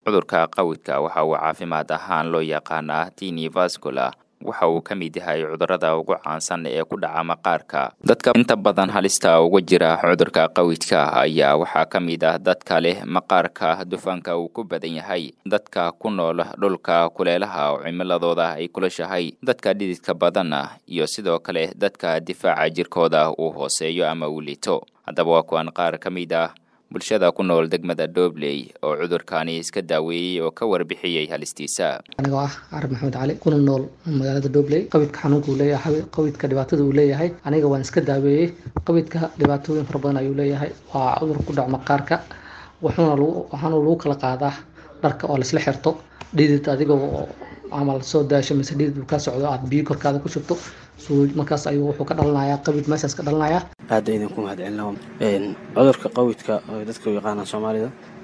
cudurka qawidka waxa uu caafimaad ahaan loo yaqaanaa tini vascular waxa uu ka mid yahay cudurrada ugu caansan ee ku dhaca maqaarka dadka inta badan halista uga jira cudurka qawidka ayaa waxaa ka mid ah dadka leh maqaarka dufanka uu ku badan yahay dadka ku nool dhulka kuleelaha oo cimiladooda ay kulashahay dadka dhididka badanna iyo sidoo kale dadka difaaca jirkooda uu hooseeyo ama uu liito haddaba waa kuwan qaar ka mid ah bulshada ku nool degmada doobley oo cudurkaani iska daaweeyey oo ka warbixiyey halistiisa anigoo ah carab maxamed cali kuna nool magaalada doobley qawidka xanuunka uu leeyahay qawidka dhibaatada uu leeyahay aniga waan iska daaweeyey qawidka dhibaatooyin fara badan ayuu leeyahay waa cudur ku dhac maqaarka wuxuuna waxaana lagu kala qaadaa dharka oo laisla xirto dhidid adigoo camal soo daasho mise dhidid uu ka socdo aad biyo korkaada ku shubto markaas ayuu wuxuu ka dhalanayaa qawid meeshaas ka dhalanayaa aada idinku mahadcelina cudurka qawidka dadka u yaqaanaan soomaalida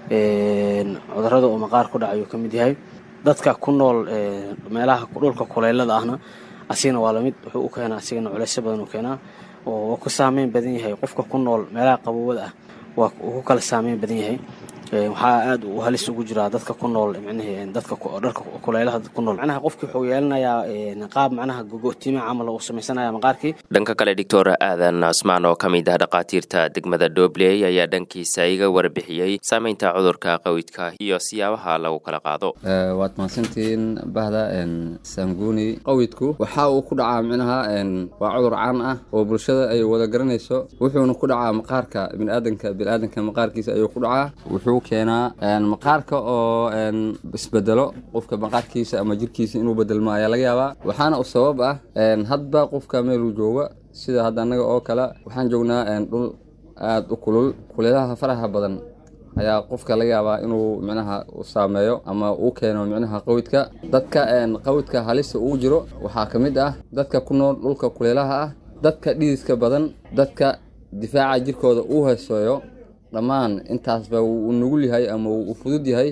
cudurada uu maqaar ku dhacayu ka mid yahay dadka ku nool meelaha dhulka kuleylada ahna asigana waa lamid wuxuu u keenaa asigana culeysyo badan uu keenaa oo ku saameyn badan yahay qofka ku nool meelaha qabowada ah waa uu ku kala saameyn badan yahay waxaa aada u halis ugu jiraa dadka ku nool micnihii dadka dharka kulaylaha ku nool macnaha qofkii wuxuu yeelanayaa qaab macnaha gogotiima camal uu samaysanaya maqaarkii dhanka kale doctor aadan cusmaan oo ka mid ah dhakhaatiirta degmada doobley ayaa dhankiisa iga warbixiyey saameynta cudurka qawidka iyo siyaabaha lagu kala qaado waad mahadsantihiin bahda sanguni qawidku waxa uu ku dhacaa micnaha waa cudur caan ah oo bulshada ay wada garanayso wuxuuna ku dhacaa maqaarka biniaadanka biniaadanka maqaarkiisa ayuu ku dhacaa wuxuu keenaa maqaarka oo isbedelo qofka maqaarkiisa ama jirkiisa inuu bedelmo ayaa laga yaabaa waxaana u sabab ah hadba qofka meeluu jooga sida hadda annaga oo kale waxaan joognaa dhul aada u kulul kuleelaha faraha badan ayaa qofka laga yaabaa inuu micnaha saameeyo ama uu keeno micnaha qawidka dadka qawidka halista uu jiro waxaa ka mid ah dadka ku nool dhulka kuleelaha ah dadka dhididka badan dadka difaaca jirkooda uu hooseeyo dhammaan intaasba wuu nugul yahay ama uu fudud yahay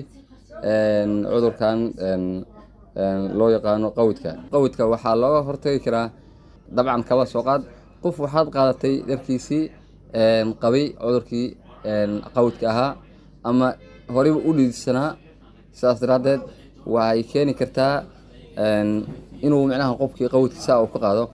cudurkan loo yaqaano qawidka qawidka waxaa looga hortagi karaa dabcan kaba soo qaad qof waxaad qaadatay dharkiisii qabay cudurkii qawidka ahaa ama horeyba u dhididsanaa sidaas daraaddeed waxay keeni kartaa inuu micnaha qofkii qawidka saa uu ka qaado